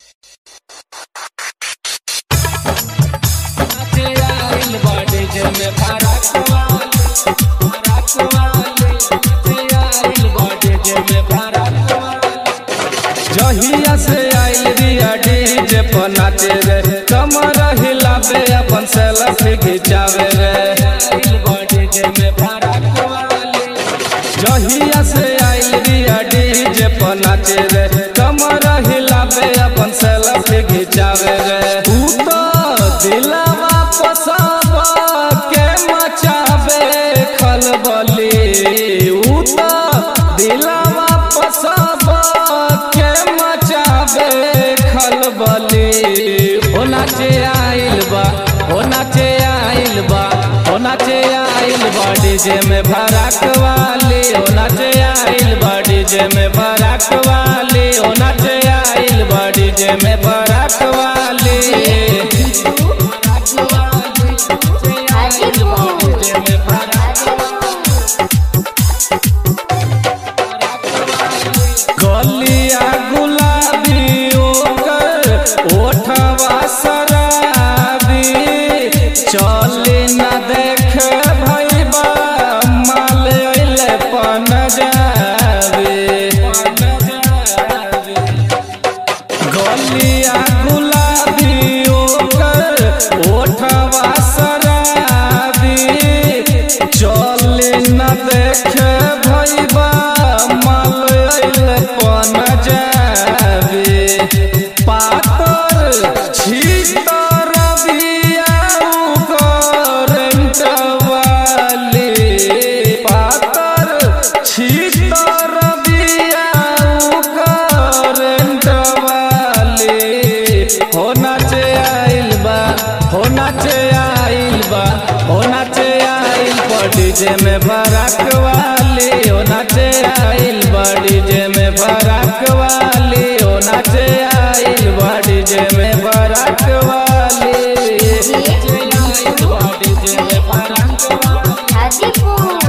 में फरक वाले फरक वाले आइल बाटे जे में फरक वाले जहिया से आइल रिया डीजे पर नाचे रे कमर हिलावे अपन सेल्फी खिंचावे रे आइल बाटे जे में फरक वाले जहिया से आइल रिया डीजे पर नाचे रे कमर हिलावे अपन सेल्फी खिंचावे रे तू तो दिलवा पसाब के मचावे खलबली ऊ तो दिलवा पसाब के मचावे खलबली हो नाचे आइल बा हो नाचे आइल बा हो नाचे आइल बा डीजे में भड़क वाली हो नाचे आइल बा डीजे में भड़क वाली हो नाचे आइल बा डीजे में भड़क वाली गलिया गुलाबी ओकर ओठवा शराबी चले न देख भैबा माल अइले पन जाबे गलिया गुलाबी ओकर ओठवा शराबी चले न देख भैबा माल अइले पन जाबे पातर छीतर बिया करंट वाली पातर छीतर बिया करंट वाली हो नाचे आइल बा हो नाचे आइल बा हो नाचे आइल बा डीजे में फरक वाली हो नाचे आइल बा डीजे में फरक वाली हो नाचे आइल बा डीजे में फरक वाली आइल बा डीजे में फरक वाली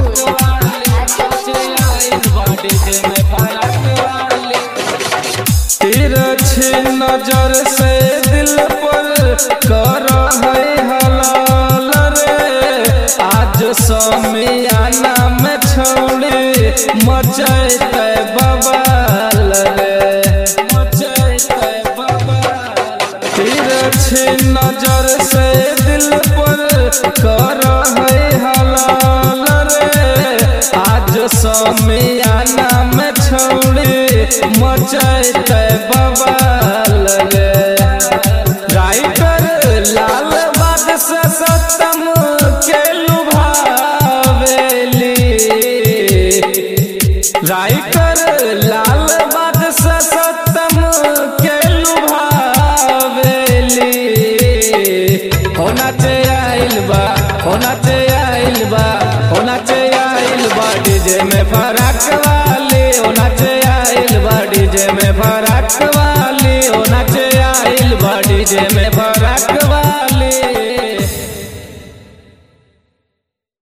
तिरछी नजर से दिल पर कर है हलाल रे आज समियाना में छोड़ी मचैते बवाल रे मचैते बवाल तिरछी नजर से दिल पर कर है हलाल रे आज समियाना में छोड़ी मचैते बवाल रे राइटर लाल बाद से सतम के लुभावेली राइटर लाल